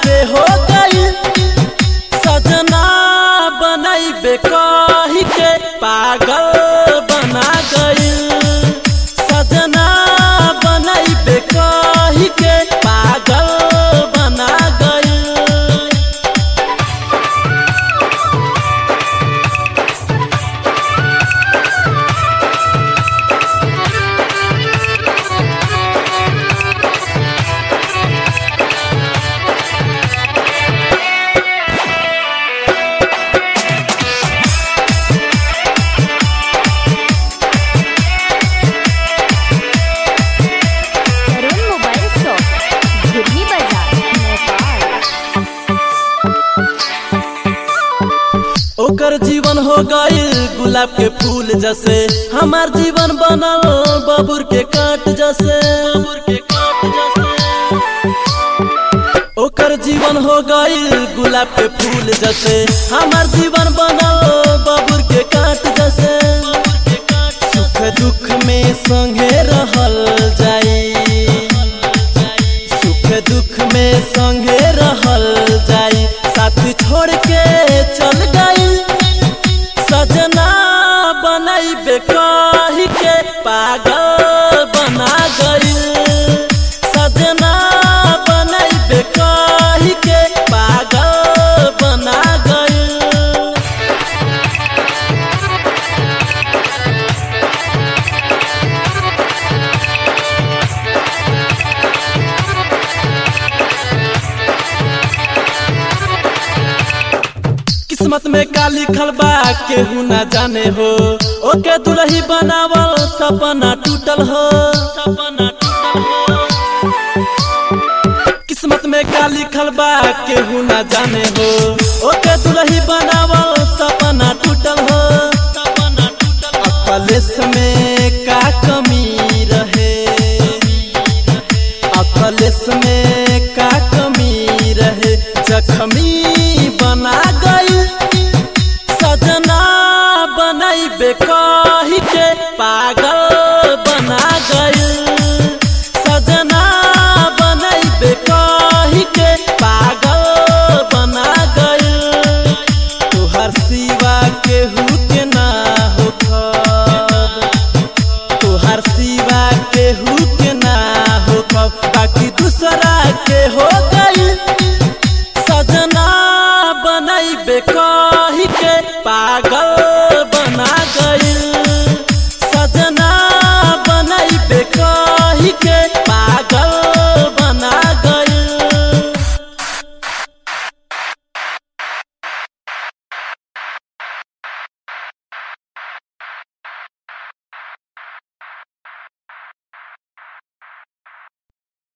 के हो गई सजना बनैबे कही के पागल बना गई सजना बनैबे कही के पागल बना गई तरुण मोबाइल शॉप घुर्मी बाजार नेपाल ओकर जीवन हो गई गुलाब के फूल जैसे हमार जीवन बनल बबुर के काट जैसे बबुर के काट जैसे ओकर जीवन हो गई गुलाब के फूल जैसे हमार जीवन बनल बबुर के काट जैसे सुख दुख में संगे रहल जाई सुख दुख में संगे रहल जाई साथ छोड़ के चल गई सजना बनैबे कही के पागल बना गई सजना बनैबे कही के पागल बना गई किस्मत में का लिखल बा केहू ना जाने हो ओके दुल्ही बनावल सपना टूटल हो सपना टूटल हो किस्मत में का लिखल बा केहू ना जाने हो ओके दुल्ही बनावल सपना टूटल हो सपना टूटल अकलेस में का कमी रहे अकलेस में का कमी रहे जखमी